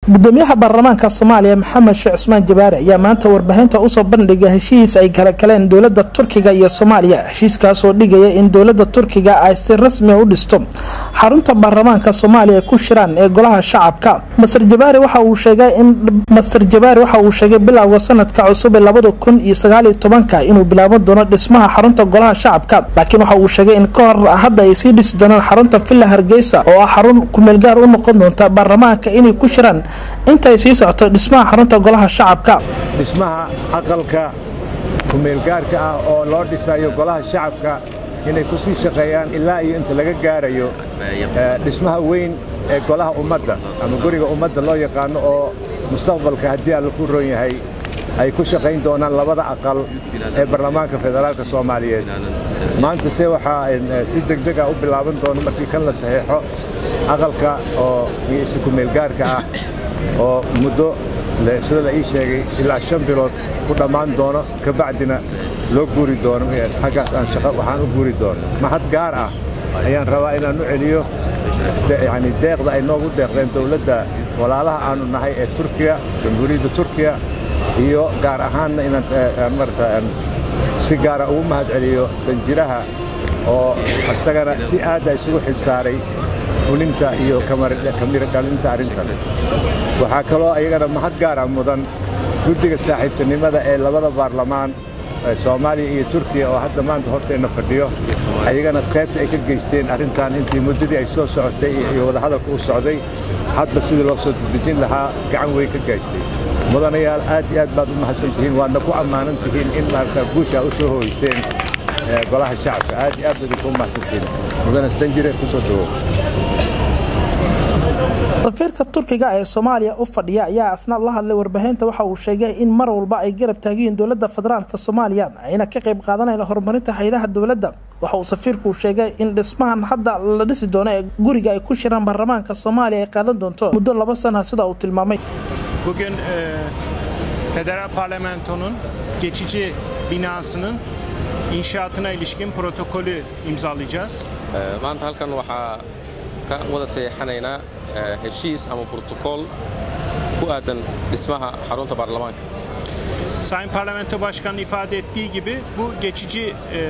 gudoomiyaha baarlamaanka soomaaliya maxamed sheekh cusmaan jabaari ayaa maanta warbaahinta usoo bandhigay heshiis ay kala galeen dowlada turkiga iyo soomaaliya heshiiskaasoo dhigaya in dowlada turkiga ay si rasmia u dhisto xarunta baarlamaanka soomaaliya ku shiraan ee golaha shacabka master jabaari waxa uu sheegay in master jabaari waxa uu sheegay bilowga sanadka cusub ee labada kun iyo sagaaliyo tobanka inuu bilaaban doono dhismaha xarunta golaha shacabka laakiin waxa uu sheegay in ka hor hadda ay sii dhisi doonaan xarunta villa hargeysa oo ah xarun kumeelgaar u noqon doonta baarlamaanka inay ku shiraan intay sii socoto dhismaha xarunta golaha shacabka dhismaha aqalka kumeelgaarka ah oo loo dhisayo golaha shacabka inay ku sii shaqeeyaan ilaa iyo inta laga gaarayo dhismaha weyn ee golaha ummadda ama guriga ummadda loo yaqaano oo mustaqbalka haddii alla ku ron yahay ay ku shaqayn doonaan labada aqal ee baarlamaanka federaalka soomaaliyeed maanta se waxaa si degdeg ah u bilaaban doono markii kan la saxeexo aqalka oo si kumeelgaarka ah oo muddo sida la ii sheegay ilaa shan bilood ku dhammaan doono kabacdina loo guuri doono xaggaas aan shaqo waxaan u guuri doono mahad gaar ah ayaan rabaa inaan u celiyo yani deeqda ay noogu deeqdeen dowladda walaalaha aanu nahay ee turkiya jamhuuriyadda turkiya iyo gaar ahaanna inaan marata si gaara ugu mahad celiyo danjiraha oo isagana si aadda isugu xilsaaray fulinta iyo kamiro dhalinta arrintan waxaa kaloo ayagana mahad gaara mudan guddiga saaxiibtinimada ee labada baarlamaan soomaaliya iyo turkiya oo hadda maanta horteenna fadhiyo ayagana qaybta ay ka geysteen arrintan intii muddadii ay soo socotay iyo wadahadalka u socday hadba sidii loo soo dedejin lahaa gacan weyn ka gaystay mudanayaal aad iyo aad baad u mahadsan tihiin waadna ku ammaanan tihiin in maarata guushaa u soo hoyseen golaha shacabka aad iyo aad baad idinku mahadsan tihiin mudane danjire ku soo dhawow safiirka turkiga ee soomaaliya u fadhiya ayaa asna la hadlay warbaahinta waxa uu sheegay in mar walba ay garab taagiyiin dowlada federaalk soomaaliya ayna ka qayb qaadanayna horumarinta haydaha dowladda waxa uu safiirku sheegay in dhismahan hadda la dhisi doono ee guriga ay ku shiraan baarlamaanka soomaaliya ay qaadan doonto muddo laba sana sida uu tilmaamay Bugün e, Federal Parlamento'nun geçici binasının inşaatına ilişkin protokolü imzalayacağız. maanta halkan waxaa ka wada saxiixanaynaa heshiis ama brotokool ku aadan dhismaha xarunta baarlamaanka Sayın Parlamento Başkanı ifade ettiği gibi bu geçici e,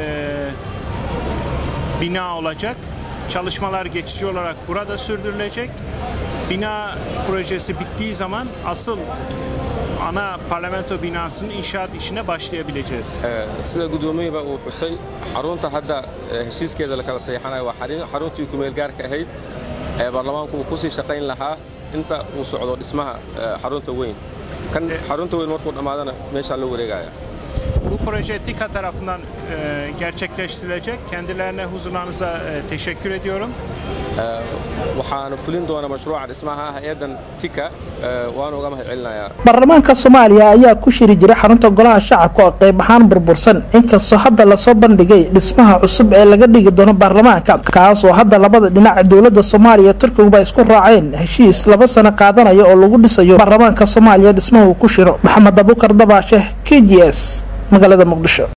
bina olacak. Çalışmalar geçici olarak burada sürdürülecek. Bina projesi bittiği zaman asıl ana parlamento binasının inşaat işine başlayabileceğiz. sida gudoomiyaba uu xusay xarunta hadda heshiiskeeda la kala saxiixanayo waa xaruntii kumeel gaarka ahayd ee baarlamaanku uu kusii shaqayn lahaa inta uu socdo dhismaha xarunta weyn kan xarunta weyn markuu dhammaadana meeshaa loo wareegaya Bu proje TİKA tarafından e, gerçekleştirilecek. Kendilerine huzurlarınıza e, teşekkür ediyorum. waxaana fulin doona mashruuca dhismaha hay-addan tika waana uga mahad celinayaa baarlamaanka soomaaliya ayaa ku shiri jiray xarunta golaha shacabka oo qayb ahaan burbursan inkastoo hadda lasoo bandhigay dhismaha cusub ee laga dhigi doono baarlamaanka kaas oo hadda labada dhinac dowlada soomaaliya turkiguba isku raaceen heshiis laba sano qaadanaya oo lagu dhisayo baarlamaanka soomaaliya dhismaha uu ku shiro maxamed abukar dabaashe k g s magaalada muqdisho